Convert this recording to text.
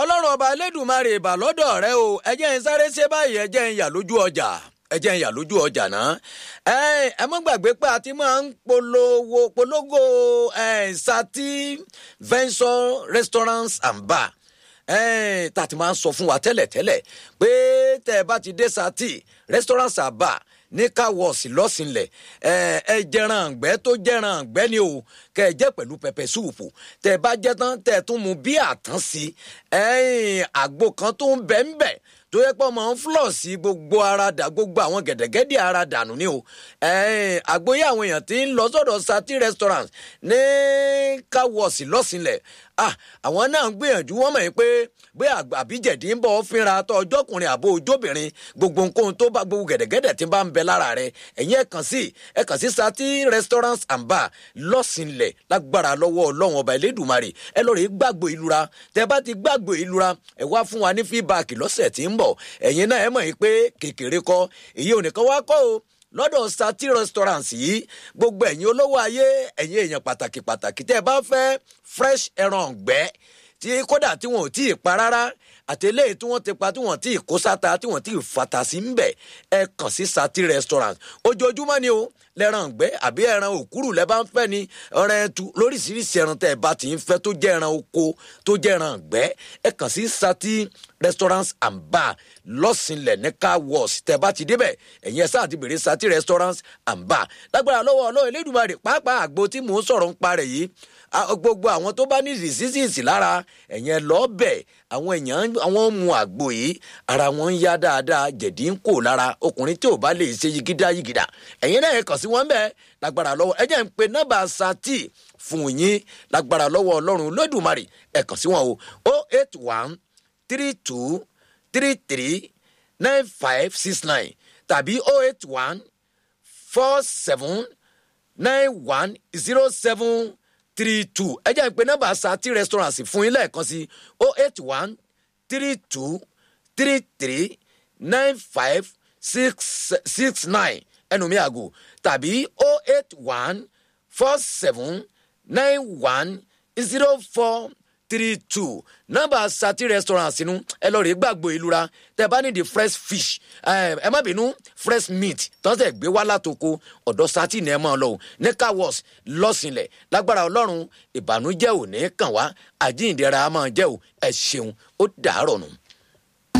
ọlọ́run ọba elédùnmarè ìbà lọ́dọ̀ rẹ o ẹ jẹ́ ń sáré ṣe báyìí ẹ jẹ́ ń yà lójú ọjà ẹ jẹ́ ń yà lójú ọjà náà ẹ ẹ mọ́ gbàgbé pé a ti máa ń polówó polówó ẹ sati venture restaurants and bar ẹ tá a ti máa ń sọ fún wa tẹ́lẹ̀tẹ́lẹ̀ pé tẹ́ ẹ bá ti dé sati restaurants and bar ní káwọ́ọ̀sì lọ́sìnlẹ̀ ẹ jẹran àgbẹ̀ tó jẹran àgbẹ̀ ni o kẹ ẹ jẹ pẹ̀lú pẹpẹ súùpù tẹ bá jẹ tán tẹ tún mu bí àtán sí àgbo kan tó ń bẹ ń bẹ tó yẹ pé ọmọ ń flọ̀ sí gbogbo ara dà gbogbo àwọn gẹ̀dẹ̀gẹ̀dẹ̀ ara dànù ni o àgboyè àwọn èèyàn tí ń lọ sọ́dọ̀ sati restaurant ní káwọ́ọ̀sì lọ́sìnlẹ̀ àwọn náà ń gbìyànjú wọ́n mọ̀ yín pé bí àbíjẹ̀dí ń bọ̀ fínra tó ọjọ́kùnrin àbó ojóbìnrin gbogbo nǹkan tó bá gbogbo gẹ̀dẹ̀gẹ̀dẹ̀ tí ń bá ń bẹ lára rẹ̀ ẹ̀yin ẹ̀ kàn sí ẹ̀ kàn sí sati restaurants and bar lọ́sìnlẹ̀ lágbára lọ́wọ́ ọlọ́run ọba elédùnmarè ẹ lọ́ọ́ rí gbàgbọ́ ìlura tẹ bá ti gbàgbọ́ ìlura ẹ wá fún wa ní fíbáàkì lọ́sẹ̀ tí ń bọ̀ ẹ̀yin náà ẹ mọ̀ yín pé kékeré kọ́ èyí ò nìkan wá kọ́ o lọ́dọ̀ sati restaurants yìí gbogbo ẹ̀yin olówó ayé ẹ̀yin èèyàn pàtàkì pàtàkì tẹ́ ẹ bá fẹ́ fresh ẹran ọ̀gbẹ́ tí kódà tí wọn ò tí ì pa rárá àti eléyìí tí wọ́n ti pa tí wọ́n ti kó sáta tí wọ́n ti fata sí ń bẹ̀ ẹ kàn sí sati restaurant ojoojúmọ́ ni o lẹ́ran ọ̀gbẹ́ àbí ẹran òkúrù lẹ́ bá ń fẹ́ ni ẹran ẹtu lóríṣiríṣi ẹran tẹ́ ẹ bá ti ń fẹ́ tó jẹ́ ẹran oko tó jẹ́ ẹran ọ̀gbẹ́ ẹ kàn sí sati restaurants and bar lọ́sìnlẹ̀ ní car wash tẹ́ bá ti débẹ̀ ẹ̀yin ẹ̀ sáà ti bèrè sati restaurants and bar lágbára lọ́wọ́ ọlọ́run elédùnmarè pàápàá àgbo tí mò ń sọ̀rọ̀ ń parẹ̀ yìí gbogbo àwọn tó bá ní diseases lára ẹ̀yin ẹ̀ lọ́ọ́ bẹ̀ àwọn èèyàn àwọn mu àgbo yìí ara wọn ń yá dáadáa jẹ̀dí ń kò lára ọkùnrin tí ò bá lè ṣe yigida yigida ẹ̀yin náà ẹ̀ kàn sí wọn bẹ́ẹ̀ lágbára lọ́wọ́ ẹ jẹ́ ń pe nọ́mbà sati fún yín lágbára lọ́wọ́ ọlọ́run lódùmarè ẹ̀ kàn sí wọn o o eight one three two three three nine five six nine tàbí o eight one four seven nine one zero seven three two ẹ jẹ́ ń pe nọ́mbà sati restaurant fún yín lẹ́ẹ̀kan sí o eight one three two three three nine five six six nine ẹnu mi àgò tàbí o eight one four seven nine one zero four three two nọ́mbà sati restaurant sínú ẹ lọ rèé gbàgbọ́ ìlura tẹ bá nídìí fresh fish ẹ má bínú fresh meat tọ́sẹ̀ gbé wá látoko ọ̀dọ̀ sati ní ẹ máa lọ o ní car-wash lọ́sìnlẹ̀ lágbára ọlọ́run ìbànújẹ́ ò ní kàn wá àjíǹdẹ̀ra máa jẹ́ o ẹ ṣeun ó dàárọ̀ nù.